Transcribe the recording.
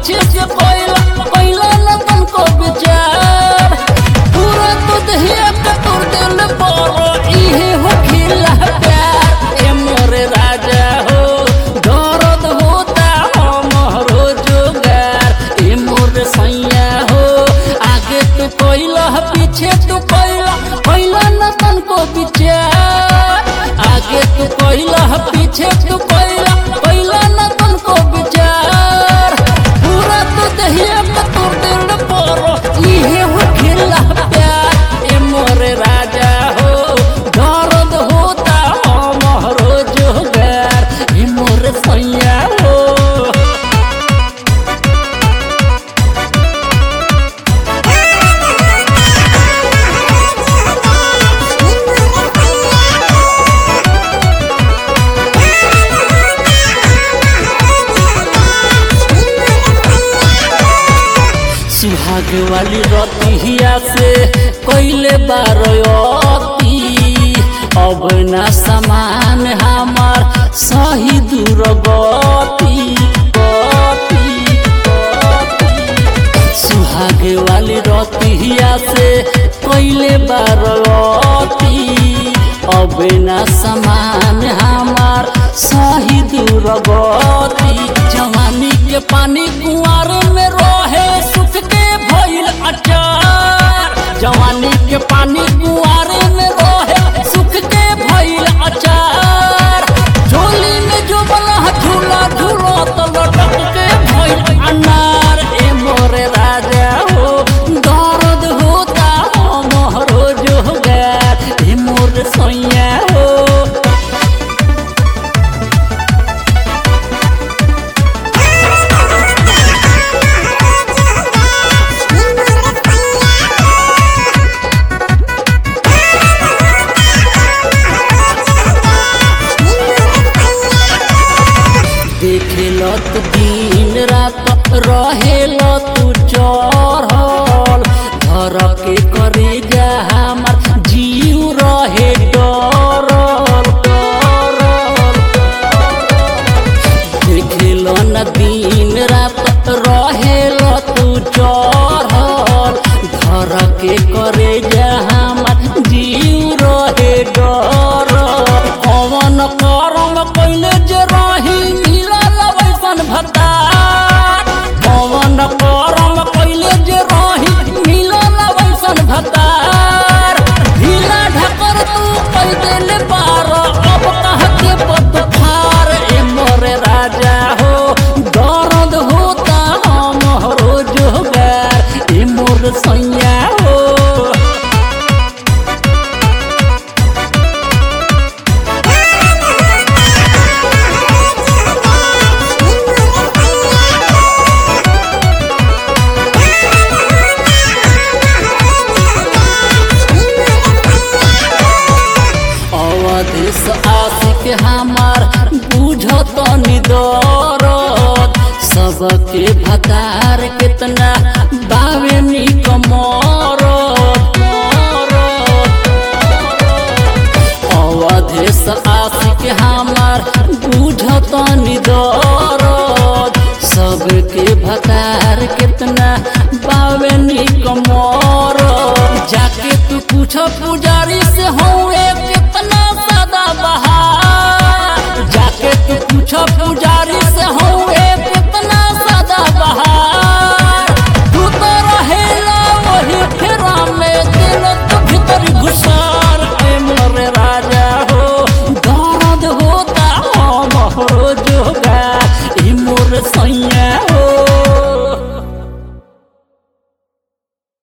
पीछे से कोयला कोयला न तुमको विचार पूरा तो दहिया का तोड़ दिल बोरो इहे हो खिला प्यार ए मोरे राजा हो दर्द होता हमरो जोगार ए मोरे सैया हो आगे तू कोयला पीछे तू कोयला कोयला न तुमको विचार आगे तू कोयला पीछे तू कोयला कोयला न तुमको विचार पूरा तो दहिया का तोड़ दिल बोरो इहे हो खिला प्यार ए मोरे राजा हो दर्द होता हमरो जोगार ए मोरे सैया हो सुहाग वाली रतिया से कोइले बारती अब ना समान हमार सही दूर गति गति गति। सुहाग वाली रतिया से कोइले बारती अब ना समान हमार सही दूर गति जवानी के पानी कुआर में रहे सुख के भइल अचार जवानी के पानी कुआर में रहे सुख के भइल अचार झोली में जो बना झूला झूलो तो लटक के भइल अनार ए मोरे राजा हो दर्द होता हमरो जोगार ए मोरे सैया हो देखेल तू दिन रात रहेल तू चढ़ल घर के करे जा हमार जीव रहे डरल डरल देखेल न दिन रात रहेल तू चढ़ल घर के करे जा हमार जीव रहे डरल कवन करम कैले जे रही मिलल वैसन भतार कवन करम कैले जे रही मिलल वैसन भतार ढीला ढकर तू कई देले पार अब कह के पतफार ए मोरे राजा हो दर्द होता हमरो जोगार ए मोर सैया हो अवधेश आशिक हमार बुझत निदरद सबके भतार कितना बावे निक मरद अवधेश आशिक हमार बुझत निदरद सबके